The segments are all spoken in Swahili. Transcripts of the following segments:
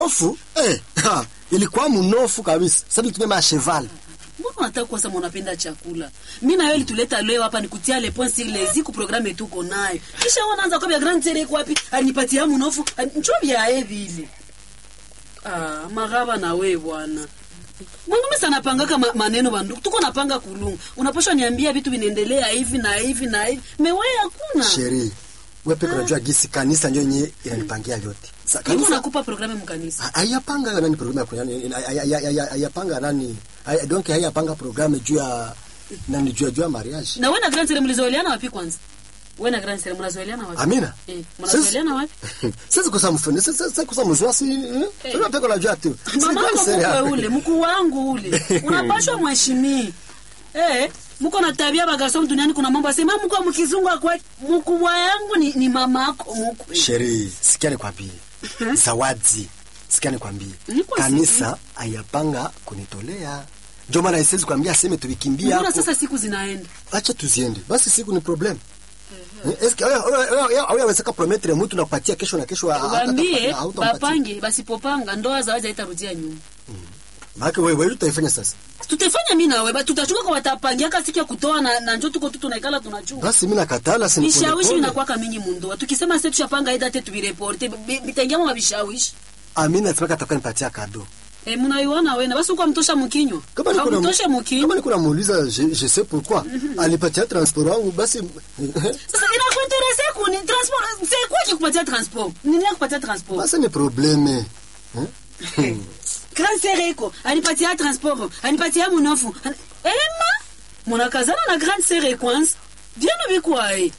Ofu eh, ha, ilikuwa mnofu kabisa. Sasa tutumie masheval. Mbona unataka kwanza mnapenda chakula? Mimi na wewe lituleta leo hapa nikutia le point sur les ziku programme tuko nayo. Kisha unaanza kwa grand tere iko wapi? Anipatia mnofu. Njoo vya hivi ile. Ah, magaba na wewe bwana. Mwanaume sana pangaka ma, maneno bandu. Tuko napanga kulunga. Unapaswa niambia vitu vinaendelea hivi na hivi na hivi. Mewe hakuna. Sheri. Wewe peke unajua gisi kanisa ndio yenyewe inanipangia yote. Sa Niko kanisa nakupa programu mkanisa. Ha- hayapanga nani programu ya kunyani hayapanga nani haya- donc hayapanga programu juu ya nani juu ya juu ya mariage. Na wewe na grand tere mlizoeleana wapi kwanza? Wewe na grand tere mnazoeleana wapi? Amina. Eh, mnazoeleana wapi? Sasa kusa mfano sasa sasa kusa mzwa si Eh. wewe peke unajua tu. Si Mama kwa yako sere mkwe yako. ule, mkuu wangu ule. Unapashwa mheshimii. Eh, mko na tabia bagaso duniani kuna mambo asema mko mkizungu kwa mkubwa yangu ni, ni mama yako mkwe. Sheri, sikia nikwambie. Zawadi. Sikia nikwambie. Niko Kanisa hayapanga kunitolea. Ndio maana isiwezi kuambia aseme tulikimbia Mbona hapo. sasa siku zinaenda? acha tuziende basi siku ni problem eske awawezeka prometre mtu na kupatia kesho na kesho Waambie bapange basipopanga ndoa za waje haitarudia nyuma. maake wewe wewe utaifanya sasa Tutafanya mimi na wewe, tutachuka kwa watapangia kasi siku ya kutoa na, na njoo tuko tu tunaikala tunachunga. basi mimi nakatala si Vishawishi vinakuwa mingi mundoa. Tukisema sasa tushapanga ida tete tubireporte, bitaingia mwa vishawishi. amina nataka atakuwa nipatia kado Eh, mnaiona wewe na basi uko mtosha mkinywa. kama niko na Mtosha mkinywa. kama niko namuuliza je, je sais pourquoi alipatia transport wangu basi Sasa inakuinterese kuni transport c'est quoi qui kupatia transport? Nini kupatia transport? basi ni probleme Grand Sereko anipatia transport, anipatia mnofu. An- Ema munakazana na Grand Sere kwanza. Diano bikwa eh.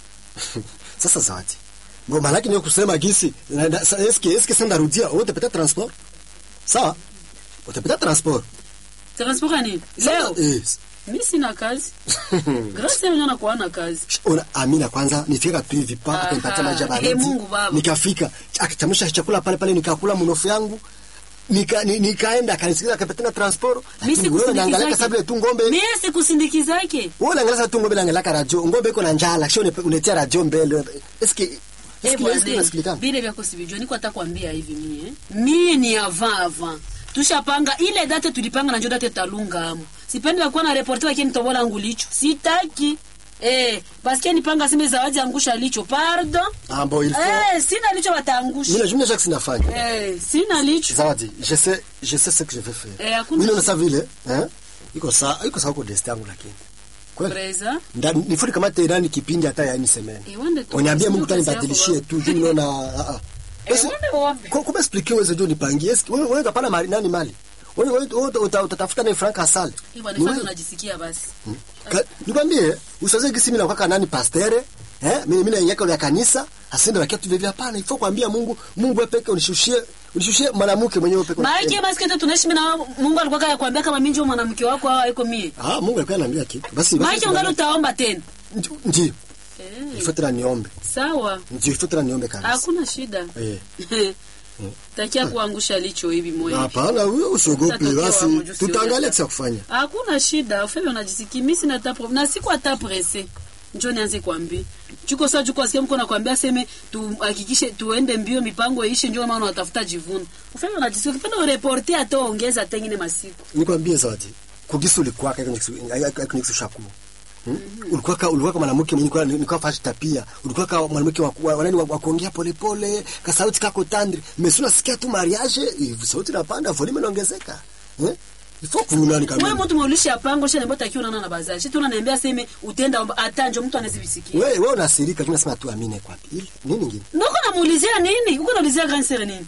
sasa zawadi Bo malaki ni kusema gisi na- na- sa- eske eske sasa ndarudia utapata transport sawa utapata transport Transport ni leo. eh Mimi sina kazi. Grand Sere ndio anakuwa na kazi. Ona Amina kwanza nifika tu hivi pa Aha. akanipatia maji ya Eh, baridi. Mungu Baba. Nikafika akichamsha chakula pale pale nikakula mnofu yangu. Nika, ni, nikaenda akanisikiza akapata na transport. Mimi Lakini wewe unaangalia sikusindikiza. sababu tu ngombe. Mimi sikusindikiza yake. Wewe unaangalia sababu tu ngombe naangalia radio. Ngombe iko na njala. Kisha une- unetia radio mbele. Eske Eh, eske bwana, eske unasikilikana? Vile vya kusivijua niko hata kuambia hivi mie. Mie ni avant avant. Tushapanga ile date tulipanga na njo date talunga amo. Sipendi kuwa na reporter wake nitobola ngulicho. Sitaki. Eh, basikia nipanga sime zawadi angusha licho. Pardon. Ah bon, il faut. Eh, sina licho wataangusha. Mimi najua Jacques sinafanya. Eh, sina licho. Zawadi, je sais je sais ce que je vais faire. Eh, hakuna Mimi shida. naona vile, eh? Iko sawa, iko sawa kwa destiny yangu lakini. Kweli. Preza. Ndani nifuri kama tena kipindi hata ya ni semeni. Eh, wende tu. Uniambie Mungu Sio kazi tanibadilishie yako, tu juu naona ah ah. Eh, Basi, wende wapi? kwa kuma explique wewe ndio nipangie. Eski wewe wewe kapana mali nani mali? Wewe wewe uta- uta- utatafuta na frank asali. Eh, bwana, Ni kwanza wewe. unajisikia basi. Ka- Nikwambie usiweze gisi mimi nakuwa nani pastere eh mimi mimi naingia ya kanisa asinde wakia tu vivyo hapana ifo kuambia Mungu Mungu wewe peke unishushie unishushie mwanamke mwenyewe peke. Maana basi kete tunaishi mimi na Mungu alikuwa kaya kuambia kama mimi ndio mwanamke wako au haiko mie. Ah Mungu alikuwa ananiambia kitu. Basi Maana ungali utaomba tena. ndio Eh, ifo tena niombe. sawa. Ndio ifo tena niombe kabisa. Hakuna shida. Eh. Takia kuangusha licho hivi moyo. Hapana wewe usiogope Utatokea basi wamoja, usione. tutaangalia kisa kufanya. Hakuna shida. Ufebe unajisikia mimi sina hata problem. Na siku hata presse. Njoo nianze kuambia. Chuko sasa chuko asikia mko nakwambia seme tuhakikishe tuende mbio mipango ishe njoo maana unatafuta jivuno. Ufebe unajisikia ukipenda ureporte hata ongeza tengine masiku. nikwambie zawadi kugisi ulikuwa kaka nikushaku ulikuwa ka ulikuwa kama mwanamke mwenye kwa nilikuwa fashi tapia ulikuwa kama mwanamke wa wa- wanani wa wa kuongea pole pole ka sauti kako tandri mesuna sikia tu mariage hivi sauti inapanda volume inaongezeka eh ifo kuna ni Wewe kama mtu mwulisha pango shana mbota kiona na bazaji. Shi tunaniambia seme utenda hata njoo mtu anazibisikia. wewe wewe unasirika lakini nasema tu amine kwa pili nini nyingine Ndoko namuulizia nini? Uko naulizia grand sere nini?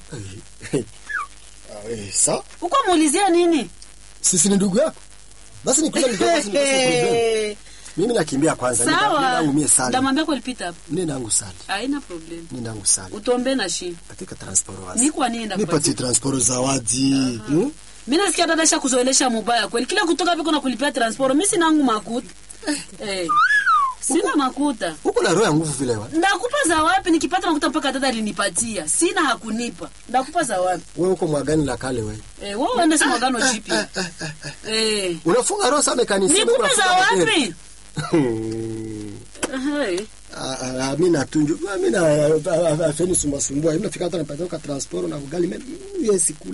ah eh sa Uko muulizia nini? sisi ni ndugu yako basi nikuja nikuja basi nikuja mimi nakimbia kwanza nenda Sawa. nenda ngumie sali Ndamwambia kwa lipita hapo. nenda ngu sali Haina problem. nenda ngu sali Utombe na shi. katika transport wasi Ni kwa nini nipatie ndakupatia? transport zawadi hmm? Mimi nasikia dada sha kuzoelesha mubaya kweli. Kila kutoka viko na kulipia transport. Mimi sina nguvu makuta. Eh. Sina makuta. huko na roho ya nguvu vile wa Ndakupa za wapi nikipata makuta mpaka dada alinipatia. Sina hakunipa. Ndakupa za wapi? wewe uko mwagani la kale wewe Eh, wewe uende sema gano jipya. Eh. unafunga roho sana kanisa Nikupe za wapi? Hmm. Hey. Ah, ah, mi natunju mi na afeni sumbasumbua mi nafika hata napata ka transport na ugali mimi yes